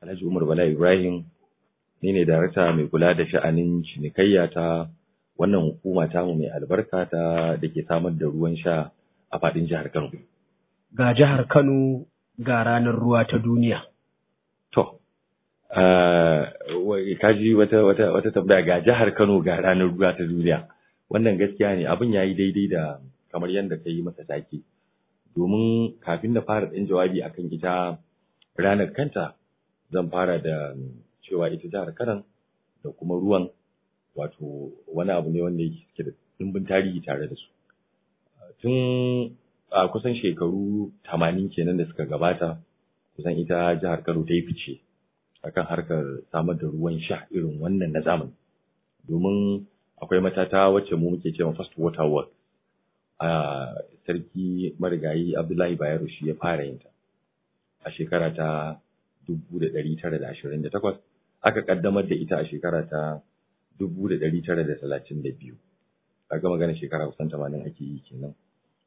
Alhaji Umar Bala Ibrahim ni ne darakta mai kula da sha'anin cinikayya ta wannan hukuma tamu mai albarka ta da ke samar da ruwan sha a faɗin jihar Kano. Ga jihar Kano ga ranar ruwa ta duniya. To, ka ji wata wata wata tambaya ga jihar Kano ga ranar ruwa ta duniya. Wannan gaskiya ne abin ya yi daidai da kamar yadda ka yi masa take. Domin kafin na fara ɗan jawabi akan ita ranar kanta zan fara da cewa ita jihar Kano da kuma ruwan wato wani abu ne wanda yake da dimbin tarihi tare da su. Tun a kusan shekaru tamanin kenan da suka gabata kusan ita jihar Kano ta yi fice akan harkar samar da ruwan sha irin wannan na zamani. Domin akwai matata wacce mu muke cewa first water world a sarki marigayi Abdullahi Bayero shi ya fara yin ta a shekara ta 1928 aka kaddamar da ita a shekara ta 1932 kaga magana shekara kusan 80 ake yi kenan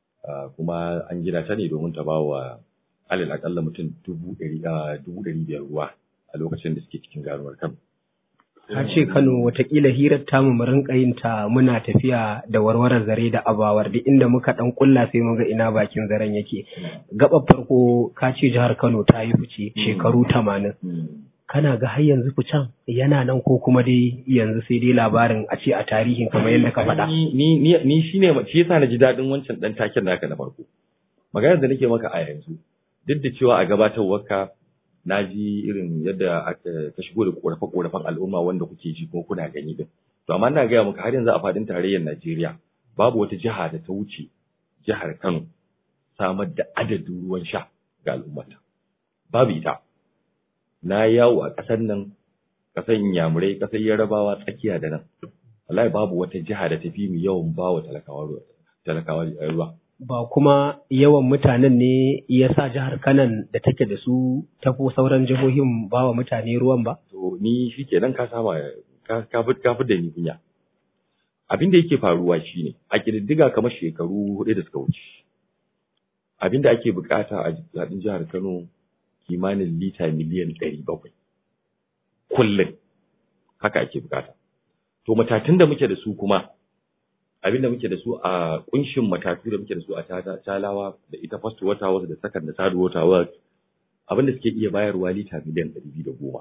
kuma an gina ta ne domin ta ba wa alal akalla mutum dubu ɗari biyar ruwa a lokacin da suke cikin garuwar Kano. Ka ce Kano watakila hirar tamu mu rinka yin ta muna tafiya da warwarar zare da abawar duk inda muka dan kulla sai mun ga ina bakin zaren yake. Gaba farko ka ce jihar Kano ta yi fice shekaru tamanin. Kana ga har yanzu ficen yana nan ko kuma dai yanzu sai dai labarin a ce a tarihin kamar yadda ka faɗa. Ni ni ni shine shi yasa na ji daɗin wancan ɗan taken naka na farko. Maganar da nake maka a yanzu duk da cewa a gabatarwarka na ji irin yadda aka ka shigo da korafe-korafen al'umma wanda kuke ji kuma kuna gani din. To amma ina gaya maka har yanzu a faɗin tarayyar Najeriya babu wata jiha da ta wuce jihar Kano samar da adadin ruwan sha ga al'ummata. Babu ita. Na yawo a ƙasar nan ƙasar Inyamurai, ƙasar Yarabawa tsakiya da nan. Wallahi babu wata jiha da ta fi mu yawan bawa talakawa talakawa ruwa. ba kuma yawan mutanen ne ya sa jihar kanan da take da su tafi sauran jihohin ba wa mutane ruwan ba? To ni shi kenan ka sama ka fi da ni kunya. Abin da yake faruwa shine a ƙididdiga kamar shekaru hudu da suka wuce. Abin da ake bukata a zaɓin jihar Kano kimanin lita miliyan ɗari bakwai. Kullum haka ake bukata. To matatun da muke da su kuma abin da muke da su a kunshin matatu da muke da su a talawa da ita first water works da second da third water works abin da suke iya bayarwa lita miliyan ɗari biyu da goma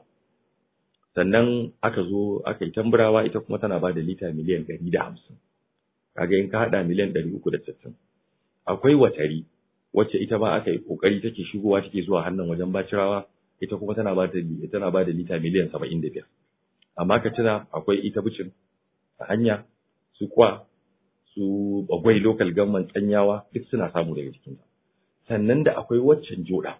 sannan aka zo aka yi tamburawa ita kuma tana ba da lita miliyan ɗari da hamsin kaga in ka haɗa miliyan ɗari uku da sittin akwai watari wacce ita ma aka yi ƙoƙari take shigowa take zuwa hannun wajen bacirawa ita kuma tana ba da tana ba da lita miliyan saba'in da biyar amma ka tuna akwai ita bicin a hanya su kwa su bagwai local government tsanyawa duk suna samu daga cikinta sannan da akwai waccan joda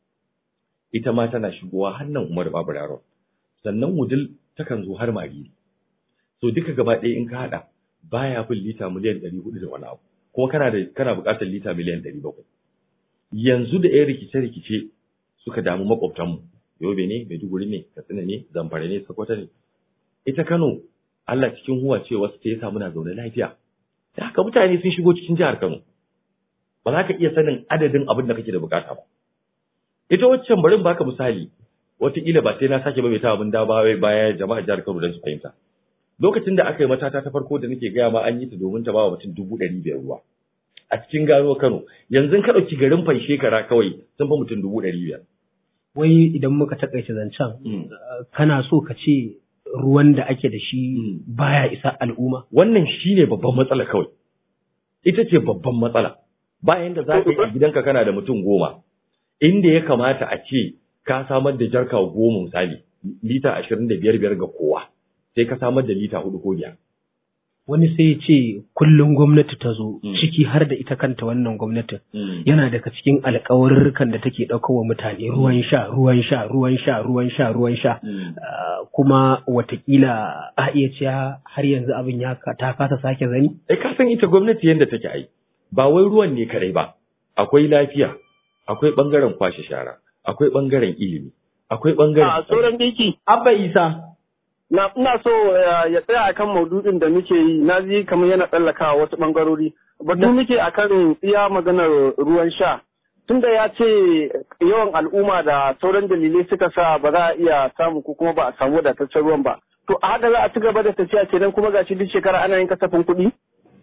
ita ma tana shigowa hannun umar baburaro sannan wudil takan zo har magiri so duka gaba ɗaya in ka haɗa baya fin lita miliyan ɗari hudu da wani abu kuma kana da kana buƙatar lita miliyan ɗari bakwai yanzu da yan rikice-rikice suka damu maƙwabtanmu yobe ne maiduguri ne katsina ne zamfara ne sokoto ne ita kano Allah cikin huwa ce wasu ta yasa muna zaune lafiya da haka mutane sun shigo cikin jihar Kano ba za ka iya sanin adadin abin da kake da bukata ba ita waccan barin baka misali wataƙila ba sai na sake maimaita abin da ba baya jama'a jihar Kano don su fahimta lokacin da aka yi matata ta farko da nake gaya ma an yi ta domin ta ba wa mutum dubu ɗari biyar ruwa a cikin gano Kano yanzu ka ɗauki garin fan shekara kawai sun fi mutum dubu ɗari biyar. Wai idan muka taƙaice zancen kana so ka ce ruwan da ake da shi baya isa al'umma? Wannan shi ne babban matsala kawai. Ita ce babban matsala. Bayan da za ka yi a gidanka kana da mutum goma, inda ya kamata a ce ka samar da jarka goma misali, lita ashirin da biyar biyar ga kowa, sai ka samar da lita hudu ko biyar. Wani sai ya ce kullum gwamnati ta zo, ciki har da ita kanta wannan gwamnatin. Yana daga cikin alkawarurrukan da take ɗaukar wa mutane ruwan sha, ruwan sha, ruwan sha, ruwan sha, ruwan sha. kuma watakila a iya cewa har yanzu abin ya ta kasa sake zani? Eh ka san ita gwamnati yadda take ai ba wai ruwan ne kadai ba akwai lafiya akwai bangaren kwashe shara akwai bangaren ilimi akwai bangaren a sauran biki abba isa na ina so ya tsaya akan maudu'in da muke yi na ji kamar yana tsallakawa wasu bangarori batu muke akan iya maganar ruwan sha tunda ya ce yawan al'umma da sauran dalilai suka sa ba za a iya samu ko kuma ba a samu wadataccen ruwan ba to a haka za a ci gaba da tafiya kenan kuma gashi duk shekara ana yin kasafin kuɗi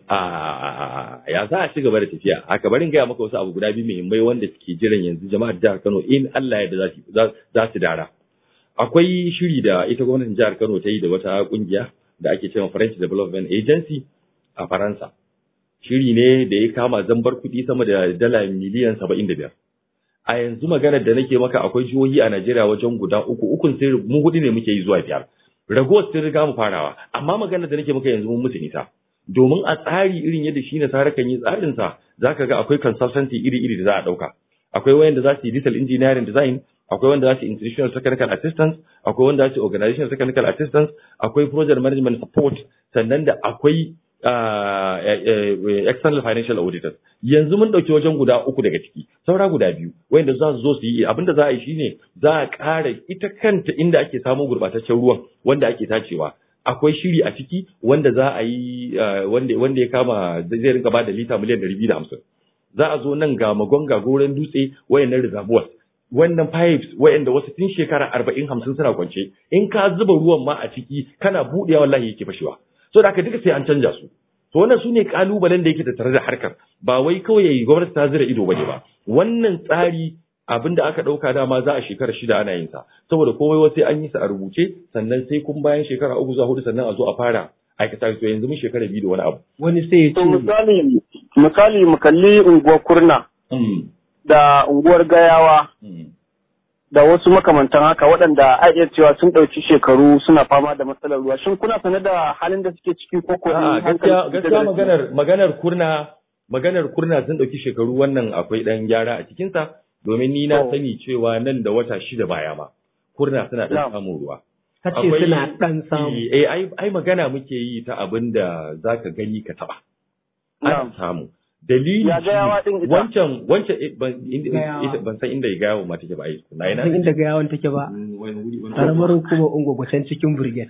a ya za a ci gaba da tafiya haka barin gaya maka wasu abu guda biyu muhimmai wanda suke jiran yanzu jama'ar jihar Kano in Allah ya da za su dara akwai shiri da ita gwamnatin jihar Kano ta yi da wata kungiya da ake cewa French Development Agency a Faransa shiri ne da ya kama zambar kuɗi sama da dala miliyan saba'in da biyar a yanzu maganar da nake maka akwai jihohi a Najeriya wajen guda uku ukun sai mu hudu ne muke yi zuwa biyar ragowar sun riga mu farawa amma maganar da nake maka yanzu mun mutu nisa domin a tsari irin yadda shi na sara kan yi tsarinsa za ka ga akwai consultancy iri-iri da za a ɗauka akwai wayanda za su yi digital engineering design akwai wanda za su yi institutional technical assistance akwai wanda za su yi organizational technical assistance akwai project management support sannan da akwai uh, external financial auditors yanzu mun ɗauki wajen guda uku daga ciki saura guda biyu wayanda za su zo su yi abinda za a yi shine za a ƙara ita kanta inda ake samun gurɓataccen ruwan wanda ake tacewa akwai shiri a ciki wanda za a yi wanda wanda ya kama zai rinka ba da lita miliyan ɗari biyu da hamsin za a zo nan ga magon ga goren dutse wayannan reservoirs wannan pipes wayanda wasu tun shekara arba'in hamsin suna kwance in ka zuba ruwan ma a ciki kana buɗewa wallahi yake fashewa so da haka duka sai an canja su to wannan su ne kalubalen da yake tattare da harkar ba wai kawai gwamnati ta zira ido bane ba wannan tsari abin da aka ɗauka dama za a shekara shida ana yin sa saboda komai wasu an yi sa a rubuce sannan sai kun bayan shekara uku zuwa hudu sannan a zo a fara aikata to yanzu mun shekara biyu da wani abu wani sai ya to ce misali misali mu kalli unguwar kurna da unguwar gayawa da wasu makamantan haka waɗanda a iya cewa sun ɗauki shekaru suna fama da matsalar ruwa shin kuna sane da halin da suke ciki ko ko A'a, hankali gaskiya su gaskiya da- maganar maganar kurna maganar kurna sun ɗauki shekaru wannan akwai ɗan gyara a cikinsa domin ni na Oh. sani cewa nan da wata shida baya ma kurna suna ɗan Na'am. samun ruwa ka ce Akwai- suna ɗan samu Eh, ai, ai magana muke yi ta abin da za ka gani ka taɓa. Ana Na'am. samu. Dalili Ya gayawa shine, ɗin ita? wancan wancan eh, ban inda- Gayawa. ita- ban san inda gayawa ma take ba ai. Na ina. san inda ga yawon take ba Wani wuri wani karamar hukumar ungwagwacen cikin brigade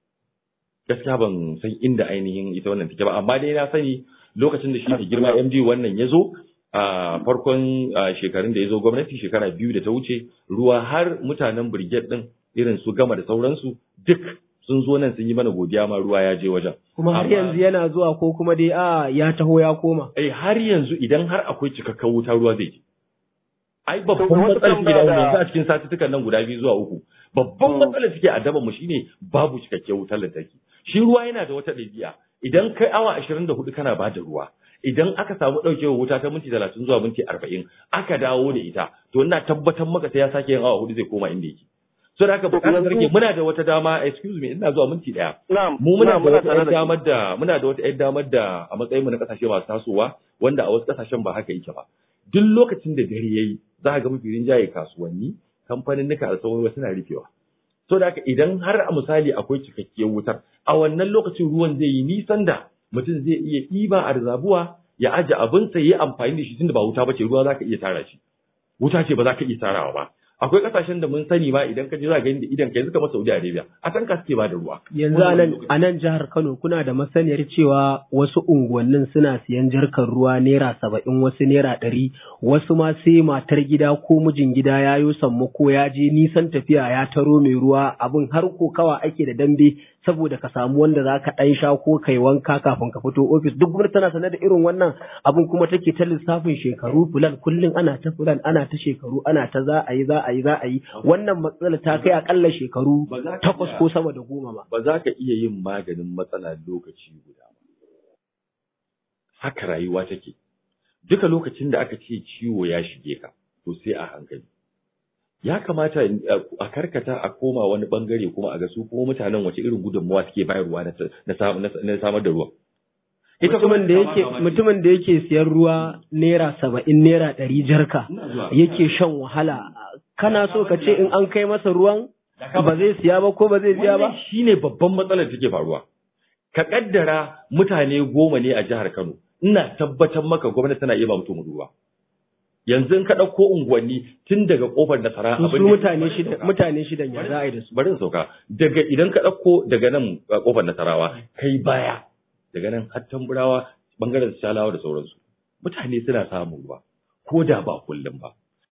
gaskiya ban san inda ainihin ita wannan take ba amma dai na sani lokacin da shi ne girma MD wannan ya zo a farkon a, shekarun da ya zo gwamnati shekara biyu da ta wuce ruwa har mutanen brigade din irin su gama da sauransu duk sun zo nan sun yi mana godiya ma ruwa ya je wajen kuma har Amma- yanzu yana zuwa ko kuma dai a ya taho ya koma eh har yanzu idan har akwai cikakken wuta ruwa zai je ai babban To, wata matsalar take tambaya da da- yanzu a cikin satuttukan nan guda biyu zuwa uku babban Mm. matsalar take a daban mu shine babu cikakken wutar lantarki shi ruwa yana da wata ɗabi'a idan kai awa 24 kana ba da ruwa idan aka samu ɗaukewar wuta ta minti 30 zuwa minti 40 aka dawo da ita to ina tabbatar maka sai ya sake yin awa hudu zai koma inda yake so da haka To, bukatar yanzu- rage muna da wata dama excuse me ina zuwa minti daya Na'am, mu muna na'am, da wata tare ƴar da damar da muna da wata ƴar damar da a matsayin mu na kasashe masu tasowa wanda a wasu kasashen ba haka yake ba duk lokacin da dare yayi za ka ga mafi rinjaye kasuwanni kamfanin nika da sauran wasu na rufewa so da haka idan har a misali akwai cikakkiyar wutar a wannan lokacin ruwan zai yi nisan da mutum zai iya ɗiba a rizabuwa ya aje abinsa ya yi amfani da shi tunda ba wuta ba ce ruwa za ka iya tara shi wuta ce ba za ka iya tarawa ba akwai kasashen da mun sani ma idan ka je za ka gani da idan ka yanzu kamar Saudi Arabia a tanka suke ba da ruwa yanzu a nan a nan jihar Kano kuna da masaniyar cewa wasu unguwannin suna siyan jarkar ruwa naira saba'in wasu naira ɗari wasu ma sai matar gida ko mijin gida ya yi sammako ya je nisan tafiya ya taro mai ruwa abin har kokawa ake da dambe saboda ka samu wanda za ka ɗan sha ko kai wanka kafin ka fito ofis duk gwamnati tana sanar da irin wannan abin kuma take ta lissafin shekaru fulan kullum ana ta fulan ana ta shekaru ana ta za a yi za a yi za a yi wannan matsala ta kai akalla shekaru Ba za ka takwas iya- ko sama da goma ba. ba za ka iya yin maganin matsala lokaci guda ba. Haka rayuwa take. Duka lokacin da aka ce ciwo ya shige ka, to sai a hankali. Ya kamata uh, a karkata a koma wani bangare kuma a ga su kuma mutanen wace irin gudunmawa suke bayarwa na, na, sam- na- na samar da ruwan. Mutumin da yake mutumin da yake siyan ruwa naira saba'in naira ɗari jarka yake shan wahala kana so ka ce in an kai masa ruwan ba zai siya ba ko ba zai siya ba? Wannan shine babban matsalar da take faruwa. Ka kaddara mutane goma ne a jihar Kano, ina tabbatar maka gwamnati tana iya ba mutum ruwa. Yanzu in ka ɗauko unguwanni tun daga ƙofar nasara To su abin da- mutane shida mutane shidan ya za a yi da su. bari in sauka daga idan ka ɗauko daga nan a ƙofar nasarawa kai baya daga nan har tamburawa bangaren shalawa da sauransu mutane suna samun ruwa ko da ba kullum ba